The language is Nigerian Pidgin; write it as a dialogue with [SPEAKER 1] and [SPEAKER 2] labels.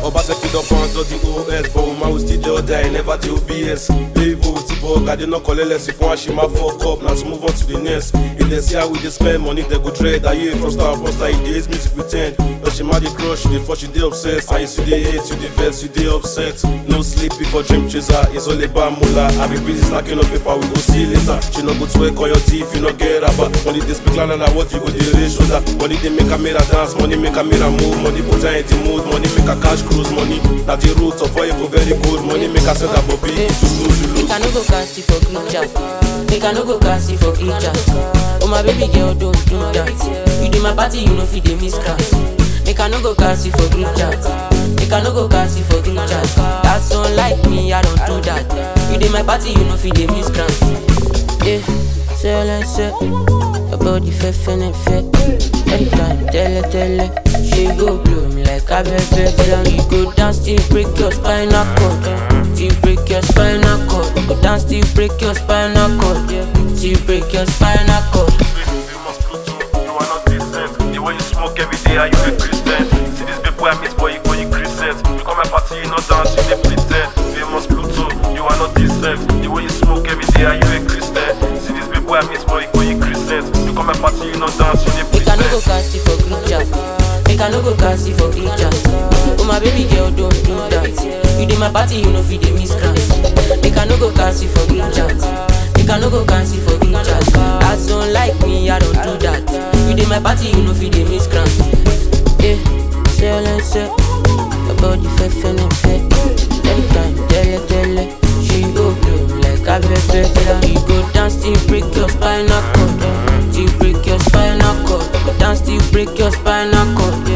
[SPEAKER 1] Obaseki don pound all the OS But woman we still dey order, I never dey OBS Levo ti bug, I dey no collect less If one she ma fuck up, now to move on to the next If they see how we dey spend money, they go dread Aye, from star, from star, you dey hate music pretend But she ma dey crush, you dey fuck, she dey obsessed And you see dey hate, you dey vex, you dey upset No sleep before dream chaser, it's all about moolah I be busy stacking up paper, we go see later She no go twerk on your teeth, you no get rubber Money dey speak louder than what you go dey raise shoulder Money dey make camera dance, money make camera move Money put her in the mood, money make her cash cruise Money na the root of why you go very good Money make her send her bobby, you lose, you lose
[SPEAKER 2] Make I no go cast it for group chat. Make I no go cast it for group chat. Oh my baby girl, don't do that. You do my party, you know fit dey miss class. Make I no go cast it for group chat. Make I no go cast it for group chat. That's unlike me, I don't do that. You do my party, you know fit dey miss class. Yeah, say like say. Your body fe fene fe. Anytime, tell her, tell her. She go bloom like a baby. Then you go dance till break your spinal cord. Till break your spinal cord. Go dance till break your spinal cord. Till break your spinal cord.
[SPEAKER 1] You must Pluto, you are not decent. The way you smoke every day, are you a Christian? See this people I miss, boy, you go you Christian. You come my party, you not dance, you dey pretend. Famous Pluto, you are not decent. The way you smoke every day, are you a Christian? See this people I miss, boy, you go you Christian. You come my party, you not dance, you dey
[SPEAKER 2] Make I no go
[SPEAKER 1] pretend.
[SPEAKER 2] cast it for group chat. Make I no go cast it for group chat. Oh my baby girl, don't do that. You dey my party, you know fit dey miss class. Make I no go cast it for group chat. Make I no go cast it for group chat. As don't like me, I don't do that. You dey my party, you know fit dey miss class. Yeah, say all I say. Your body fe fene fe. Anytime, tell her, tell her. She go bloom like a baby. Then you go dance till break your spinal cord. Till break your spinal cord. Go dance till break your spinal cord.